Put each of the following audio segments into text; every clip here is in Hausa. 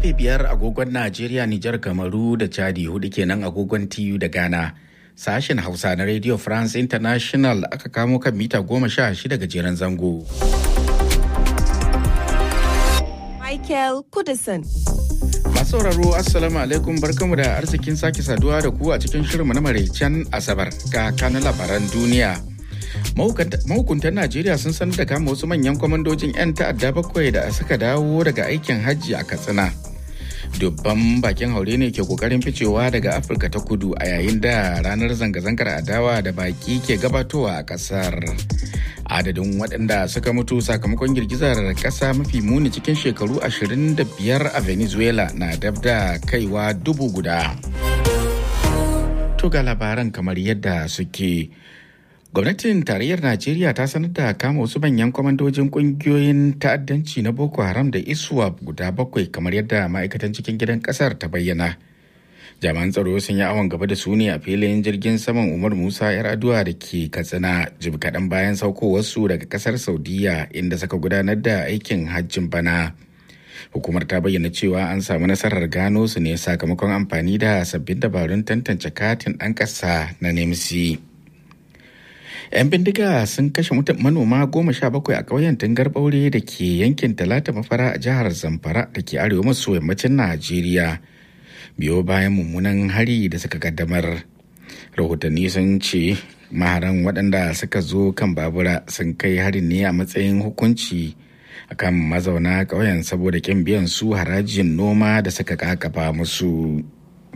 karfe biyar agogon Najeriya, Nijar, Kamaru da Chadi hudu kenan agogon TU da Ghana. Sashen Hausa na Radio France International aka kamo kan mita goma sha shida gajeren zango. Michael Kudison. Masu sauraro Assalamu alaikum barkamu da arzikin sake saduwa da ku a cikin shirinmu na maraicen Asabar ga kanun labaran duniya. Mahukuntan Najeriya sun sanar da kama wasu manyan kwamandojin 'yan ta'adda bakwai da suka dawo daga aikin hajji a Katsina. Dubban bakin haure ne ke kokarin ficewa daga Afirka ta kudu a yayin da ranar zanga-zangar adawa da baki ke gabatowa a kasar. Adadin waɗanda suka mutu sakamakon girgizar ƙasa mafi muni cikin shekaru 25 a Venezuela na dab da kaiwa dubu guda. To ga labaran kamar yadda suke. Gwamnatin tarayyar Najeriya ta sanar da kama wasu manyan kwamandojin kungiyoyin ta'addanci na Boko Haram da ISWAP guda bakwai kamar yadda ma'aikatan cikin gidan kasar ta bayyana. Jami'an tsaro sun yi awon gaba da su ne a filin jirgin saman Umar Musa 'yar aduwa da ke Katsina jim kaɗan bayan saukowarsu daga kasar Saudiya inda suka gudanar da aikin hajjin bana. Hukumar ta bayyana cewa an samu nasarar gano su ne sakamakon amfani da sabbin dabarun tantance katin ɗan ƙasa na NEMSI. 'yan bindiga sun kashe manoma goma sha bakwai a ƙauyen tungar ɓaure da ke yankin talata mafara a jihar zamfara da ke arewa maso yammacin najeriya biyo bayan mummunan hari da suka kaddamar rahotanni sun ce maharan waɗanda suka zo kan babura sun kai harin ne a matsayin hukunci akan mazauna ƙauyen saboda ƙin biyan su harajin noma da suka kakaba musu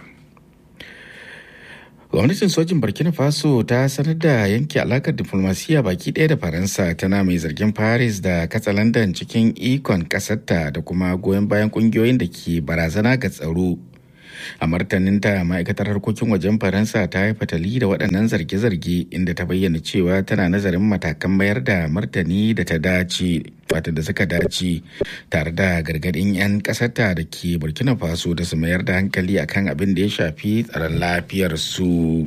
gwamnatin sojin burkina faso ta sanar da yanke alakar diflomasiyya baki ɗaya da faransa tana mai zargin paris da katsalandan cikin ikon ƙasarta da kuma goyon bayan ƙungiyoyin da ke barazana ga tsaro a martaninta ma'aikatar harkokin wajen faransa ta yi fatali da waɗannan zarge-zarge inda ta bayyana cewa tana nazarin matakan mayar da martani da ta dace wata da suka dace tare da gargaɗin 'yan ƙasarta da ke burkina faso da su mayar da hankali akan abin da ya shafi tsaron lafiyarsu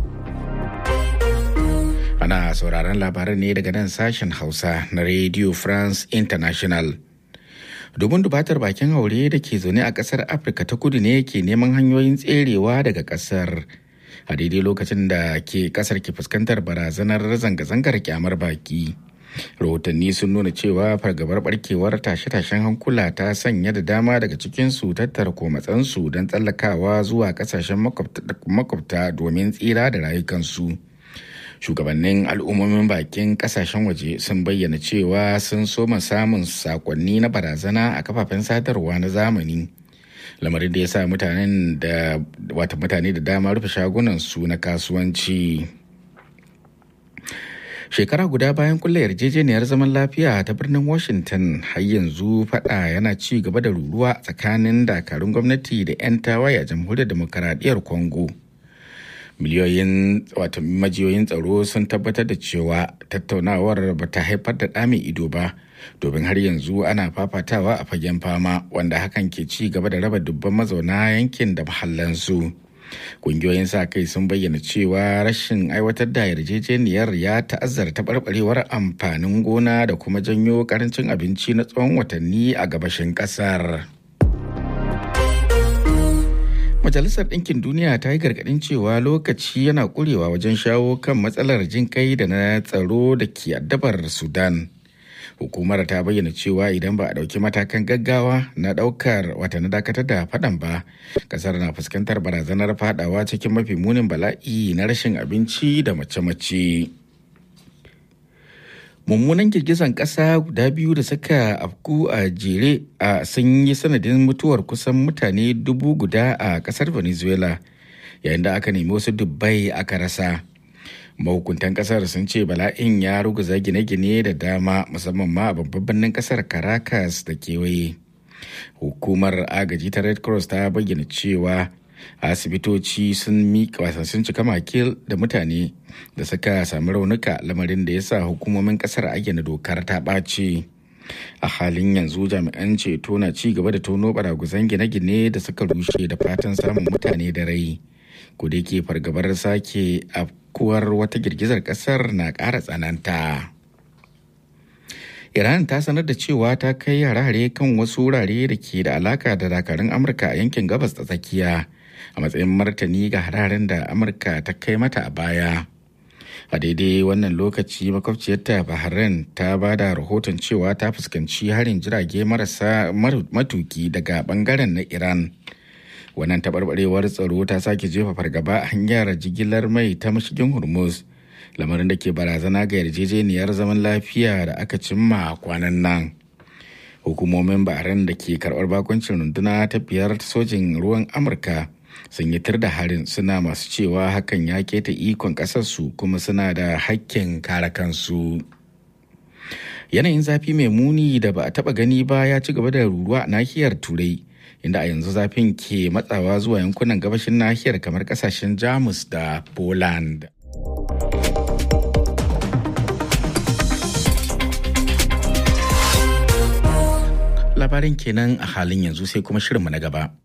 ana sauraron labaran ne daga nan sashen hausa na radio france international domin dubatar bakin haure da ke zaune a kasar afirka ta kudu ne ke neman hanyoyin tserewa daga kasar a daidai lokacin da ke kasar ke fuskantar barazanar zanga-zangar kyamar baki rahotanni sun nuna cewa fargabar barkewar tashe-tashen hankula ta sanya da dama daga cikinsu tattara komatsansu don tsallakawa zuwa kasashen makwabta domin tsira da rayukansu. shugabannin al'ummomin bakin kasashen waje sun bayyana cewa sun soma samun sakonni na barazana a kafafen sadarwa na zamani lamarin da ya sa mutanen da wata mutane da dama rufe shagunan su na kasuwanci shekara guda bayan kulle yarjejeniyar zaman lafiya ta birnin washington har yanzu fada yana ci gaba da ruruwa tsakanin dakarun gwamnati da 'yan tawaye a jamhuriyar demokaradiyyar congo miliyoyin wato majiyoyin tsaro sun tabbatar da cewa tattaunawar ba ta haifar da ɗa mai ido ba domin har yanzu ana fafatawa a fagen fama wanda hakan ke ci gaba da raba dubban mazauna yankin da mahallansu kungiyoyin sa kai sun bayyana cewa rashin aiwatar da yarjejeniyar ya ta'azzara taɓarɓarewar amfanin gona da kuma janyo karancin abinci na tsawon watanni a gabashin ƙasar. Majalisar Ɗinkin Duniya ta yi gargaɗin cewa lokaci yana ƙurewa wajen shawo kan matsalar jin kai da na tsaro da ke addabar Sudan. Hukumar ta bayyana cewa idan ba a ɗauki matakan gaggawa na ɗaukar wata na dakatar da faɗan ba, ƙasar na fuskantar barazanar faɗawa cikin mafi munin bala'i na rashin abinci da mace-mace. mummunan girgizan ƙasa guda biyu da suka afku a jere a sun yi sanadin mutuwar kusan mutane dubu guda a ƙasar venezuela yayin da aka nemi wasu dubbai aka rasa mahukuntan ƙasar sun ce bala'in ya ruguza gine-gine da dama musamman ma a babban birnin ƙasar caracas da kewaye hukumar agaji ta red cross ta bayyana cewa asibitoci sun miƙa sun cika makil da mutane da suka sami raunuka lamarin da ya sa hukumomin kasar ayyana dokar ta ɓace a halin yanzu jami'an ceto na ci gaba da tono baraguzan gine-gine da suka rushe da fatan samun mutane da rai ku da ke fargabar sake afkuwar wata girgizar kasar na ƙara tsananta Iran ta sanar da cewa ta kai hare-hare kan wasu wurare da ke da alaka da dakarun Amurka a yankin gabas ta tsakiya a matsayin martani ga hararen da Amurka ta kai mata a baya. A daidai wannan lokaci makwabciyarta Bahrain ta ba da rahoton cewa ta fuskanci harin jirage marasa matuki daga bangaren na Iran. Wannan taɓarɓarewar tsaro ta sake jefa fargaba a hanyar jigilar mai ta mashigin Hormuz. lamarin da ke barazana ga yarjejeniyar zaman lafiya da aka cimma kwanan nan hukumomin bahrain da ke karbar bakuncin runduna ta biyar sojin ruwan amurka sun yi tir da harin suna masu cewa hakan ya keta ikon kasarsu kuma suna da hakkin kare kansu yanayin zafi mai muni da ba a taba gani ba ya ci gaba da ruruwa a nahiyar turai inda a yanzu zafin ke matsawa zuwa yankunan gabashin nahiyar kamar kasashen jamus da poland labarin kenan a halin yanzu sai kuma shirinmu na gaba.